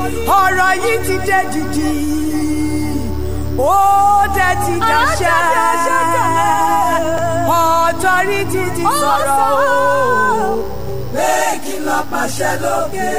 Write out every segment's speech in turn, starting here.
ọ̀rọ̀ yìí ti dé dìdì ó dẹ̀ ti dàṣẹ ọ̀tọ́rìtì ti sọ̀rọ̀ o pé kí n lọ pàṣẹ lókè.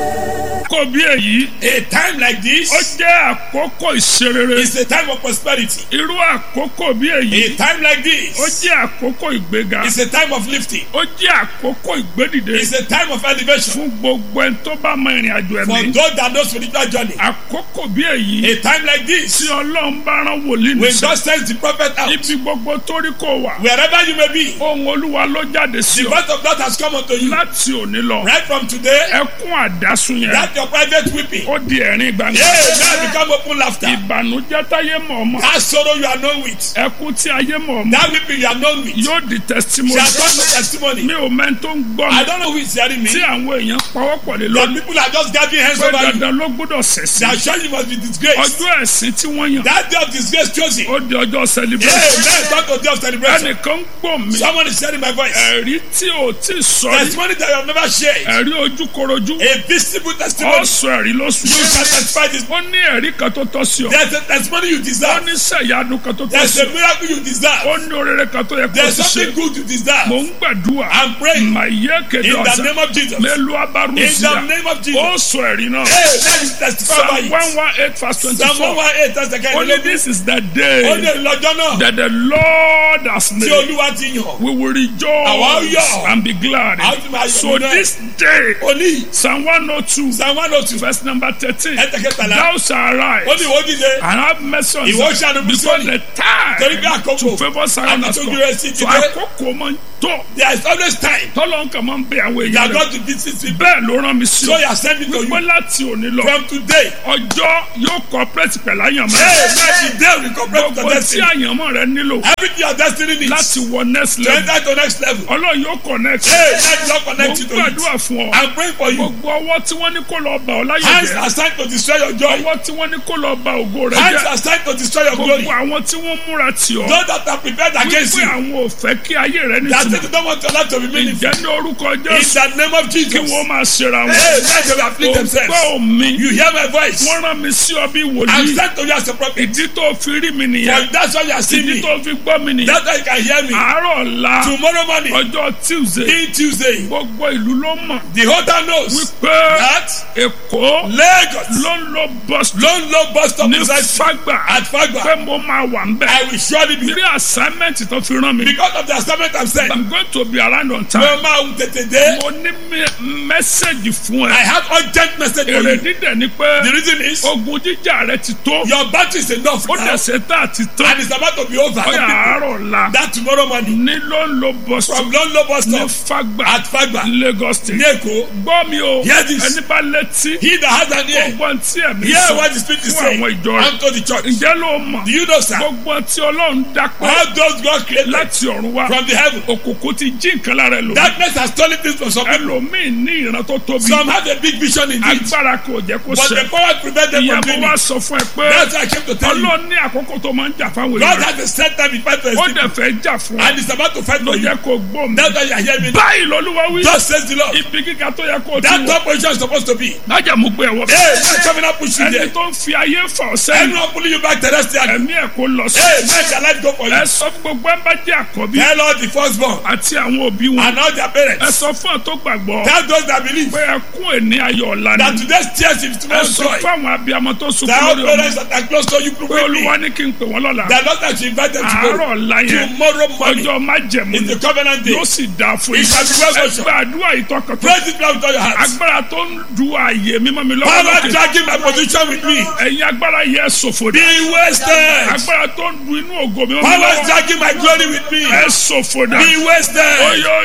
kò bí èyí A time like this ó jẹ́ àkókò ìṣerere is a time of prosperity. irú àkókò bí A èyí time like ó this jẹ́ àkókò ìgbéga is a time of lifting. ó jẹ́ àkókò ìgbédìde It's a time of elevation. fún gbogbo ẹni tó bá mọ ìrìn àjò For ẹ̀mí those that know spiritual journey. àkókò bí èyí A time like this, tí ọlọ́run bá rán wòlíì when nìṣẹ́ God sends the prophet out, ibi gbogbo tó rí kó wà wherever you may be, ohun olúwa ló jáde sí the ọ voice of God has come unto you. láti òní lọ Right from today, ẹkún àdásùn yẹn that your private weeping, ó di ẹ̀rín gbangba yeah, now become open laughter. ìbànújẹ́ táyé mọ̀ ọmọ That sorrow you are known with, ẹkún tí ayé mọ̀ ọmọ that weeping you are known with, yóò di testimony shall come to testimony. mi ò mẹ́ni tó ń gbọ́ I mi don't know who is hearing me. tí àwọn èèyàn pawọ́pọ̀ lé That lórí people are just gathering hands pé over you. dandan ló gbọ́dọ̀ ṣẹ̀sìn They are sure you must be disgraced. ọjọ́ ẹ̀sìn tí wọ́n yàn That day of disgrace chosen. ó di ọjọ́ Yeah, celebration let's talk to day of celebration. ẹnìkan ń gbọ́ mi Someone is sharing my voice. ẹ̀rí tí ò tí ì sọ rí Testimony that you have never shared. ẹ̀rí ojúkorojú A visible testimony. ọ̀sọ̀ ẹ̀rí lóṣù You can testify this. ó ní ẹ̀rí kan tó tọ́ sí ọ There's a testimony you ó deserve. ní sẹ̀yánu kan tó tọ́ There's sí a ọ miracle you deserve. ó ní orere kan tó yẹ kó There's ti ṣe something good you mò deserve. ń gbàdúrà I'm praying mà yé kéde in the ọ̀sán name of Jesus. mélòó In abárùsíà the name of ó Jesus. sọ ẹ̀rí náà Hey, let me testify psalm about one it. one eight verse twenty Psalm four 118, that's the kind only of this is the Ó ní day ìlọ́jọ́ náà that the Lord has tí made Olúwa ti yàn. we will Àwa rejoice yọ̀. and be glad Àwa ti máa yọ̀ so nínú ẹ̀. this day Oní psalm one oh two Psalm 102, verse number thirteen ẹ̀tẹ̀kẹtàlá. thou shalt arise Ó ní ìwọ dìde. and have mercy on Ìwọ us ṣàánú fún because Síónì. the time Torí pé àkókò to favour Zion has àti come tójú rẹ̀ sí ti so dé. àkókò máa ń tó There is always time tọ́lọ́ nǹkan máa ń bẹ àwọn that èèyàn rẹ̀ God to visit people. bẹ́ẹ̀ ló rán mi sí So ọ you are sending to wípé you. láti òní lọ From today, ọjọ́ yóò cooperate pẹ̀lú àyànmọ́ hey, let the day we cooperate with gbogbo your tí destiny. àyànmọ́ rẹ nílò Everything your destiny needs láti wọ next to level enter to next level. ọlọ́run yóò connect Hey, let God mo connect ń you to it. gbàdúrà fún ọ I'm praying for you. gbogbo ọwọ́ tí wọ́n ní kó lọ bà ọ́ láyé Hands jẹ́ are signed to destroy your joy. ọwọ́ tí wọ́n ní kó lọ bà ògo rẹ Hands jẹ́ are signed to destroy your glory. gbogbo àwọn tí wọ́n múra tì ọ́ Those that are prepared against wípé you, àwọn ò fẹ́ kí ayé rẹ that say nítumọ̀ they don't want your life to be meaningful. ìjẹ́ ní orúkọ In jésù the name of kí Jesus. wọ́n máa ṣera wọn Hey, let them afflict themselves. ògbọ́ mi You hear my voice. wọ́n rán mi sí ọ bí I'm wòlíì sent to you as a prophet. ìdí tó fi rí mi nìyẹn For that's why you are seeing ìdí me. tó fi gbọ́ mi nìyẹn That's why you can hear me. àárọ̀ ọ̀la Tomorrow morning, ọjọ́ tuesday in Tuesday, gbogbo ìlú ló mọ̀ the whole town knows wípé that èkó Lagos ló ń lo bus stop ló ń lo bus stop ní beside fagba at Fagba. pé mo máa wà ń bẹ̀ I will surely be rí assignment tó fi rán mi because of the assignment I'm saying. i'm going to be around on time Mo máa ń tètè dé. mo ní mẹ́sẹ̀gì fún I ẹ have urgent message for èrè you. dídẹ̀ ni pé The reason is ogun jíjà rẹ ti tó your battery is enough ó now dẹ̀ ṣe tá àti tán and it's about to be over. ó yà àárọ̀ ọ̀la That tomorrow morning ní ló ń lo bus stop from London bus ní stop fagba at Fagba lagos state ní Èkó. gbọ́ mi o Hear this. ẹni bá létí He that has an ear gbogbo tí ẹ̀mí hear sọ what the spirit is fún saying àwọn ìjọ rẹ̀ unto the church. ǹjẹ́ ló mọ̀ Do you know sir? gbogbo tí ọlọ́run dápẹ́ All those God created láti ọ̀run wá from the heaven. òkùnkùn ti jí nǹkan lára ẹlòmíì Darkness has stolen things from some people. ẹlòmíì ní ìran tó tóbi Some have a big vision in it. agbára kò jẹ́ kó But ṣẹ the power prevent them from ìyàbọ̀ doing wa it. sọ fún ẹ pé That's why I came to tell you. ọlọ́run ní àkókò tó máa ń jà fáwọn God èèyàn has a set time in fight for his ó people. dẹ̀ fẹ́ jà fún ọ And he's about to fight ló for you. jẹ́ kó gbó mi That's why you are hearing me. báyìí lọ́lúwa wí Thus says the Lord. ibi gíga tó yẹ kó o ti That wọ̀ top position is supposed to be. lájà mú gbé ẹ̀wọ̀ Hey, man coming up push you ẹni there. tó ń fi ayé fà ọ́ sẹ́yìn Anyone pulling you back terrestrial. ẹ̀mí ẹ̀ kó lọ sí Hey, man shall life go for ẹ you. sọ fún gbogbo ẹ bá jẹ́ àkọ́bí Tell all the firstborn àti àwọn òbí wọn and all their ẹ parents. sọ fún ọ tó gbàgbọ́ Tell those that believe pé ẹkún èní ayọ̀ ọ̀la that ni today's tears is ẹ tomorrow's sọ joy. fún àwọn abiyamọ tó sunkún Tell lórí ọmọ parents that are close to you pé quickly. olúwa ní kí n pè wọ́n lọ́la The Lord that you invite them àárọ̀ tomorrow. ọ̀la yẹn Tomorrow morning ọjọ́ májẹ̀mú is ni the covenant day. yóò sì dáa fún It yín shall be well ẹ with you. gba àdúrà ìtọ́kọ̀tọ̀ Praise it now with all your heart. agbára tó ń du ààyè mímọ́ mi lọ́wọ́ Power lókè dragging my position with me. ẹ̀yin agbára yẹ ṣòfò Be dà wasted. agbára tó ń du inú ògo mímọ́ mi Power lọ́wọ́ dragging my glory with me. ẹ ṣòfò dà Be wasted.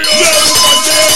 oyoyo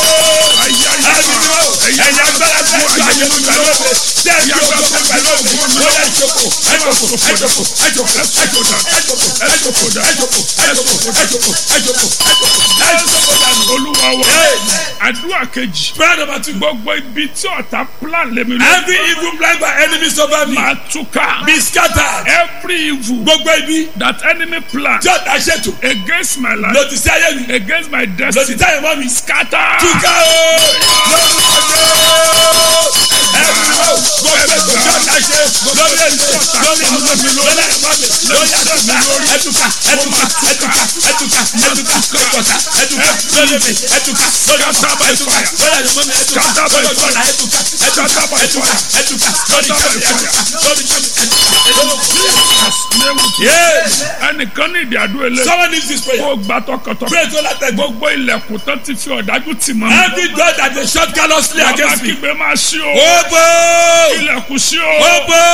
Ẹ̀yin agbára tó ń ju àyè mi lọ́wọ́. Dẹ́ẹ̀bí ògo fún pẹ̀lú ògo. Ó yẹ ìjókòó. Ẹ̀jọ̀kò. Ẹ̀jọ̀kò. Ẹ̀jọ̀kò. Ẹ̀jọ̀kò. Ẹ̀jọ̀kò. Ẹ̀jọ̀kò. Ẹ̀jọ̀kò. Ẹ̀jọ̀kò. Ẹ̀jọ̀kò. Ẹ̀jọ̀kò. Ẹ̀jọ̀kò dànù. olúwa wọ Amen. àdúrà kejì Prayer number two. gbogbo ibi tí ọ̀tá plan lèmi lọ Every evil plan by enemies over me máa túká be scattered. every evil Gbogbo ibi that enemy plan tí ọ̀tá ṣètò against my life lòdì sí ayé mi. against my Lòdì destiny sí ayé mọ́ mi. scatter Túká o! Lórúkọ Jésù! gbogbo ètò tí ọ̀tá ṣe lórí ètò lórí àwọn mi lórí ẹ̀fọ́ mi lórí àtúntà ẹtùkà ẹtùkà ẹtùkà ẹtùkà ẹtùkà ẹtùkà ẹtùkà lórí mi ẹtùkà lórí ọ̀tá ẹtùkà lórí àyùmọ́ mi ẹtùkà lórí ọ̀tá ẹtùkà ẹtùkà ẹtùkà ẹtùkà lórí kàmi ẹtùkà lórí kàmi ẹtùkà. ẹnìkan ní ìdí àdúrà ilé Someone needs this prayer. kó gbà tọkàntọkàn Pray to that God. gbogbo ilẹ̀kùn tán ti fi ọ̀dájú tì mọ́ Every door that they shut callously bàbá against me. kígbe máa ṣí o Open! ilẹ̀kùn ṣí o Open!